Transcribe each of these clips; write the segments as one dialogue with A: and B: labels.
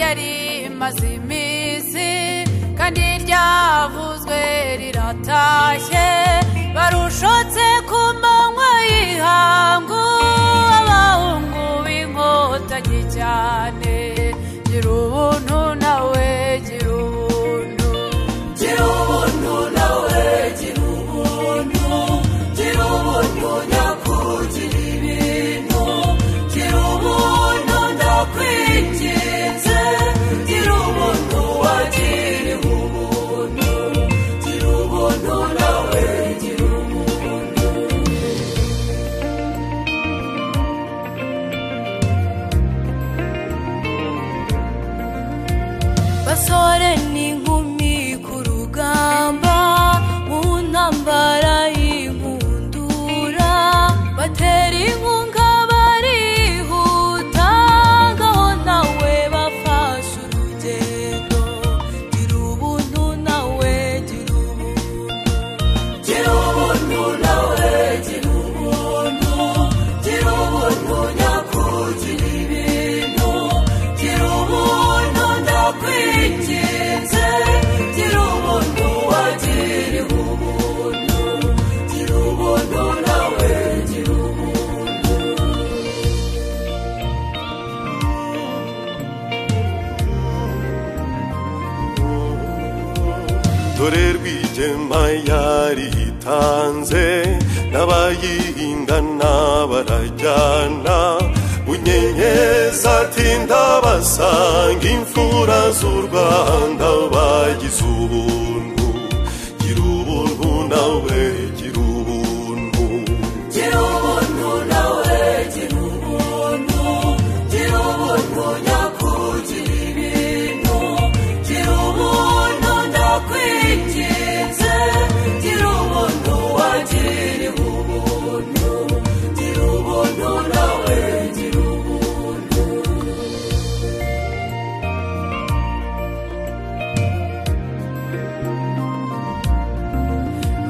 A: yari imaze iminsi kandi ryavuzwe riratashye barushotse ku manywa y'ihangu abahungu b'inkotanyi cyane gira ubuntu nawe gira ubuntu
B: gira ubuntu nawe gira ubuntu gira ubuntu nyakuri gira ibintu gira ubuntu ndakwinginze gira ubuntu wagiriwe ubuntu gira ubuntu nawe gira ubuntu
A: basore n'inkumi ku rugamba mu ntambara y'inkundura batera inkunga barihuta ngaho nawe bafashe urugendo gira ubuntu nawe gira ubuntu
B: gira ubuntu nawe gira ubuntu gira ubuntu nyakuri gira ibintu gira ubuntu ndakwinginze gira ubuntu wagiriwe ubuntu gira ubuntu nawe gira ubuntu
C: dore rwigema yaritanze n'abayihindana barajyana bunyenyezi ati ndabasanga imfura z'u rwanda bagize ubuntu gira ubuntu nawe gira ubuntu
B: gira ubuntu nawe gira ubuntu gira ubuntu nyakuri gira ibintu gira ubuntu ndakwinginze gira ubuntu wagiriwe ubuntu gira ubuntu nawe gira ubuntu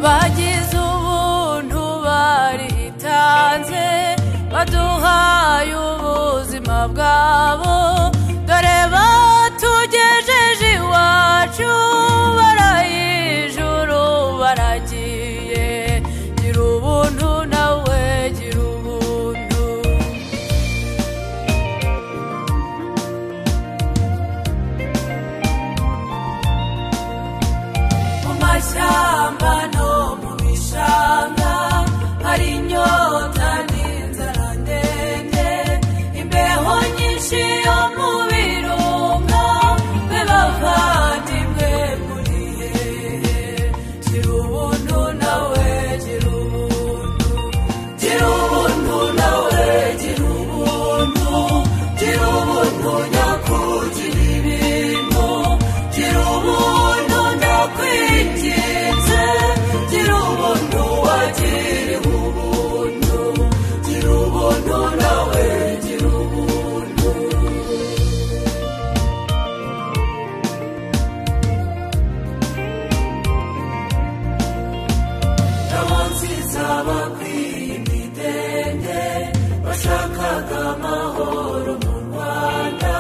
A: bagize ubuntu baritanze baduhaye ubuzima bwabo dore batugejeje iwacu barayijuru baragiye gira ubuntu nawe gira ubuntu
B: mu mashyamba no mu bishanga hari inyota n'inzara ndende imbeho nyinshi yo mu birunga be bavandimwe muri hehe gira ubuntu nawe gira ubuntu gira ubuntu nawe gira ubuntu gira ubuntu nyakuri gira ibintu gira ubuntu ndakwinginze gira ubuntu wagiriwe ubuntu gira ubuntu nawe gira ubuntu nabo nziza bakwiye imidende bashakaga amahoro mu rwanda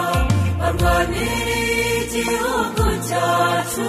B: barwaniriye igihugu cyacu